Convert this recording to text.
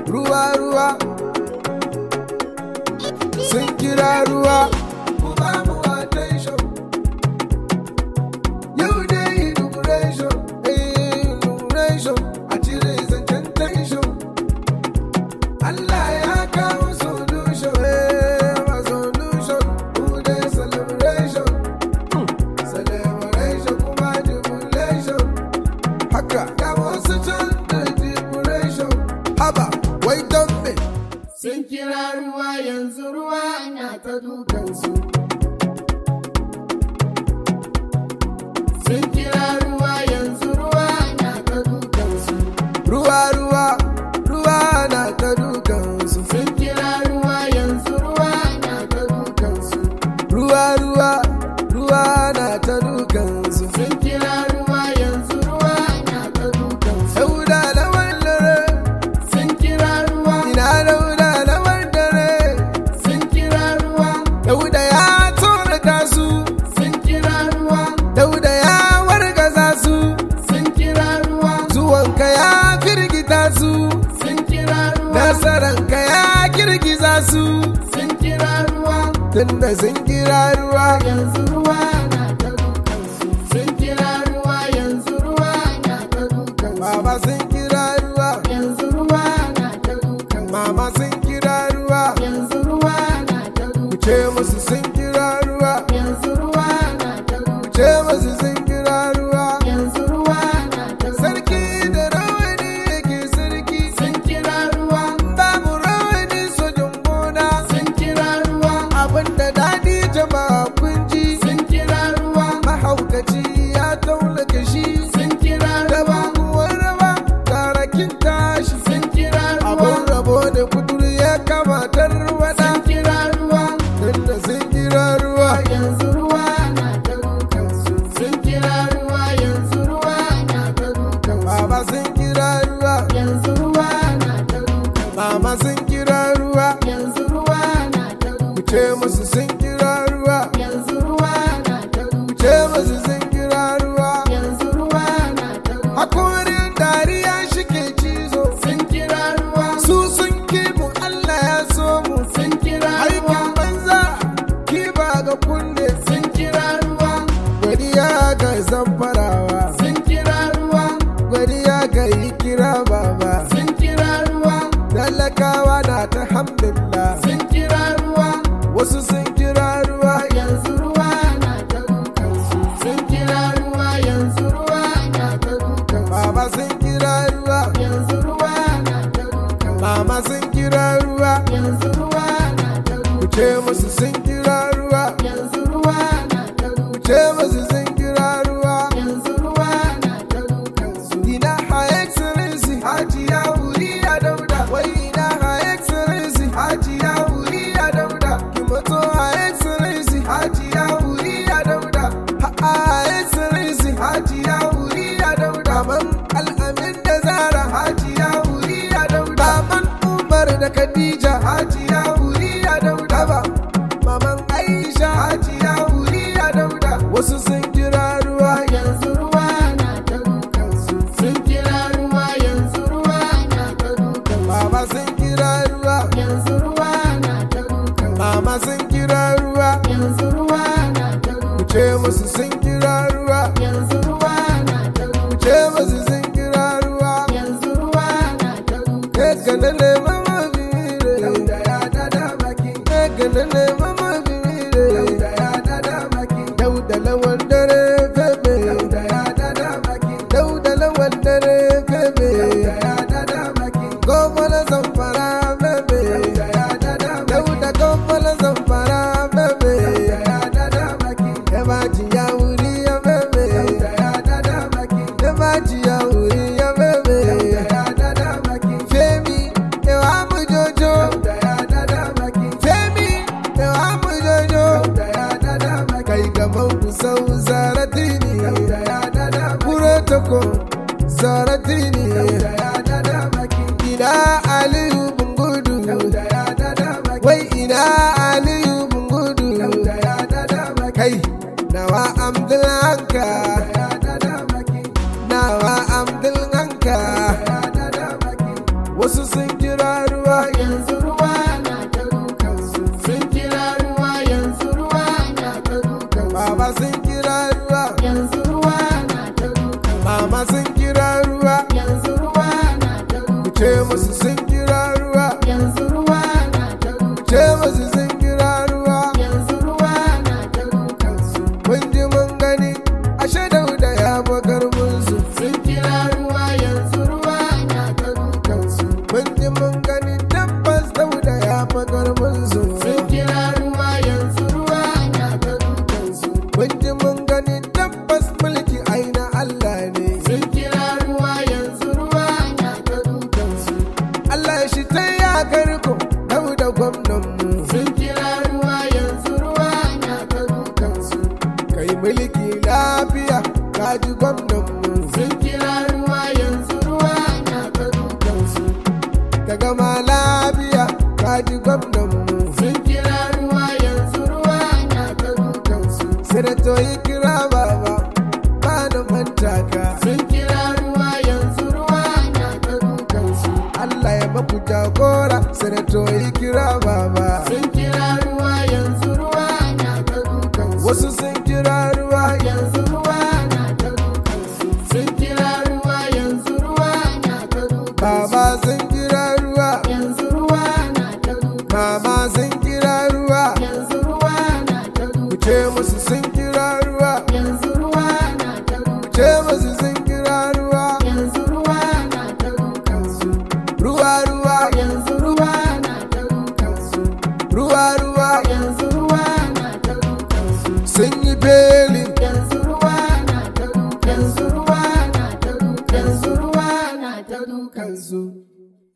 ruwa ruwa sun kira ruwa ku ba mu attention yau dai inauguration eh inauguration a cire zancen tension Allah ya kawo solution eh ma solution ku dai celebration celebration kuma jubilation haka ga wasu can da jubilation haba wai don me sun kira ruwa yanzu ruwa na ta dukansu sun kira ruwa yanzu ruwa na ta dukansu ruwa ruwa ruwa na ta dukansu sun kira ruwa yanzu ruwa na ta dukansu ruwa ruwa ruwa na ta dukansu sun kira ruwa yanzu ruwa na ta dukansu sauda lawan dare sun kira ruwa ina dauda lawan dare sun kira ruwa dauda ya tsorata su sun kira ruwa dauda ya wargaza su sun kira ruwa zuwanka ya firgita su sun kira ruwa nasaranka ya girgiza su sun kira ruwa tunda sun kira ruwa yanzu ruwa na ta dukansu sun kira ruwa yanzu ruwa na ta dukansu baba sun kira ruwa yanzu ruwa na ta dukansu mama sun kira ruwa yanzu ruwa na ta dukansu ce musu sun kira ruwa yanzu ruwa na ta dukansu ce musu sun kira ruwa yanzu ruwa na ta sarki da rawani yake sarki sun kira ruwa babu rawani sojin gona sun kira ruwa abinda dadi jama'a kun ji sun kira ruwa mahaukaci ya taula kashi sun kira ruwa kuwar rawa tarakin tashi sun kira ruwa abin rabo da kudur ya kamatar wada sun kira ruwa tunda sun kira ruwa yanzu ruwa na ta dukansu sun kira ruwa yanzu ruwa na ta dukansu baba sun kira ruwa yanzu ruwa na ta dukansu mama sun kira ruwa yanzu ruwa na ta dukansu ce musu sun kira ruwa yanzu ruwa na ta dukansu ce musu sun kira ruwa yanzu ruwa na ta dukansu hakorin dariya shike cizo sun kira ruwa su sun kimu Allah ya so mu sun kira ruwa aikin banza kiba ga kunne sun kira ruwa godiya ga zamfarawa sun kira ruwa godiya ga yi kira baba sun kira ruwa talakawa na ta hamdulillah sun kira ruwa wasu sun kira ruwa yanzu ruwa na ta dukansu sun kira ruwa yanzu ruwa na ta dukansu baba sun kira ruwa yanzu ruwa na ta dukansu mama sun kira ruwa yanzu ruwa na ta dukansu ce musu sun kira ruwa yanzu ruwa na ta dukansu ce musu sun kira ruwa yanzu ruwa na ta dukansu ina ha excellency hajiya wuri ya dauda wai ina ha excellency hajiya wuri ya dauda ki mato ha excellency hajiya wuri ya dauda ha ha excellency hajiya wuri ya dauda man al'amin da zara hajiya wuri ya dauda man umar da khadija hajiya wuri ya dauda ba maman aisha hajiya wuri ya dauda wasu sun kira ruwa yanzu ruwa na ta dukansu sun kira ruwa yanzu ruwa na ta dukansu baba sun kira ruwa yanzu ruwa na ta dukansu mama sun kira ruwa yanzu ruwa na ta dukansu ce musu sun kira ruwa yanzu ruwa na ta dukansu ce musu sun kira ruwa yanzu ruwa na ta dukansu kana ne mama bire dauda ya dada baki kana ne mama bire dauda ya dada baki dauda lawan dare febe dauda ya dada baki dauda lawan dare febe dauda ya dada baki gomala zamfara febe dauda ya dada baki dauda gomala zamfara febe dauda ya dada baki ebaji ya wuri ya febe dauda ya dada baki ebaji ya wuri ya febe dauda ya dada baki femi ewa mu jojo dauda ya dada baki femi ewa mu jojo dauda ya dada baki kai gaban ku sau zaratini dauda ya dada baki kure tako zaratini dauda ya dada baki ina aliyu bungudu dauda ya dada baki wai ina aliyu bungudu dauda ya dada baki kai nawa amdulanka dauda ya dada baki nawa amdulanka dauda ya dada baki wasu sun kira kaji gwamnan mu sun kira ruwa yanzu ruwa na ta dukansu sanato yi kira baba ba na manta ka sun kira ruwa yanzu ruwa na ta dukansu Allah ya maku jagora sanato yi kira baba sun kira ruwa yanzu ruwa na ta dukansu wasu sun kira ruwa yanzu ruwa na ta dukansu sun kira ruwa yanzu ruwa na ta dukansu baba sun kira ruwa yanzu ruwa na ta dukansu mama sun kira ruwa yanzu ruwa na ta ku dukansu ce musu sun kira ruwa yanzu ruwa na ta ku dukansu ce musu sun kira ruwa yanzu ruwa na ta dukansu ruwa ruwa yanzu ruwa na ta dukansu ruwa ruwa yanzu ruwa na ta dukansu sun yi beli yanzu ruwa na ta dukansu yanzu ruwa na ta dukansu yanzu ruwa na ta dukansu